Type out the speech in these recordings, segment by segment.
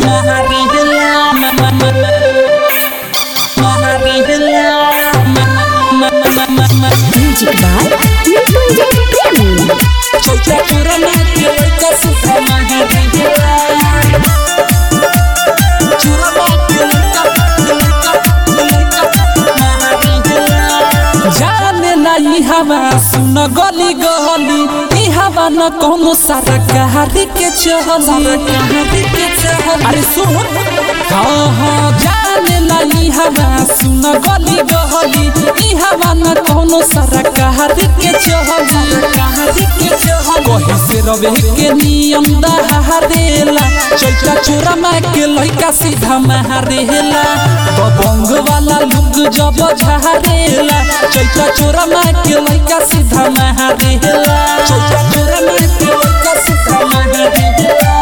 Music by Mrityunjay Premi. जाने ना ई हवा सुन गली गली ई हवा न कोनो सारा कहारी के चहली अरे सुन हाँ हाँ जाने ना ई हवा सुन गली गली ई हवा न कोनो सारा कहारी के चहली कहारी के चहली कहीं से रवे के नियम दहारेला चैता चोरा माँ के लइका सीधा महारेला बंग वाला लुक जब झारेला चैता चोरा माँ के लइका सीधा महारेला चैता चोरा माँ के लइका सीधा महारेला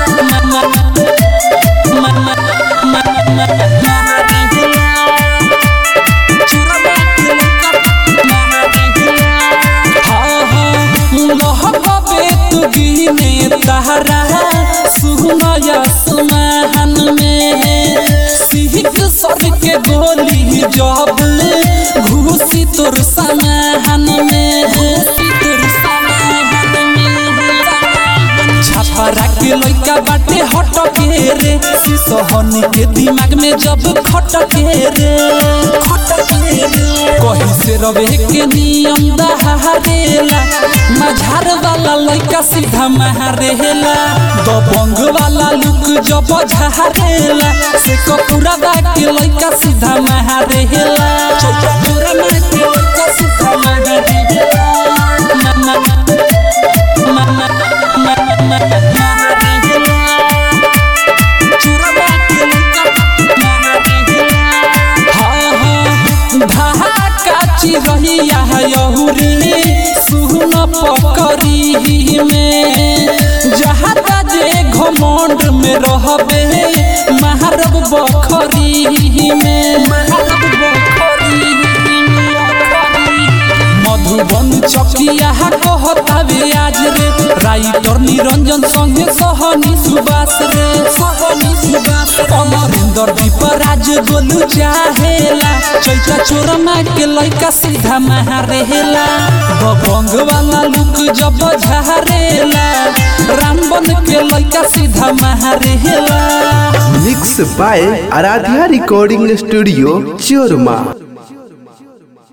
चोरा माँ के लइका हाँ हाँ लहबे तू गिने तहरा सुनया सुमहन में सिहिक सर के गोली जब घुसी तोर समहन में घुसी तोर समहन में छपरा के लइका बाटे हट के रे सिसहनी के दिमाग में जब खट के रे खट के रे कहीं से रवे के नियम दहारेला मझार वाला लइका सीधा महारेला दबंग वाला लुक जब झारेला से कपूरा दा के लइका सीधा महारेला चौका पूरा मार के लइका सीधा महारेला मा मा मा मा मा महारेला चूरा के लइका महारेला हाँ हाँ ढाका चिरहिया यहुरी सुन पकरी में जहाँ जे घमंड में रहबे महारब बखरी में महारब बखरी मधुबन चकिया कहतावे आज रे राइटर निरंजन संगे सहनी सुबास रे सहनी सुबास अमरिंदर दीपराज गोलू चाहेला चैता चोरमा के लइका सीधा महारेला बबंग वाला लुक जब झारेला रामबन के लइका सीधा महारेला mix by Aaradhya recording studio चोरमा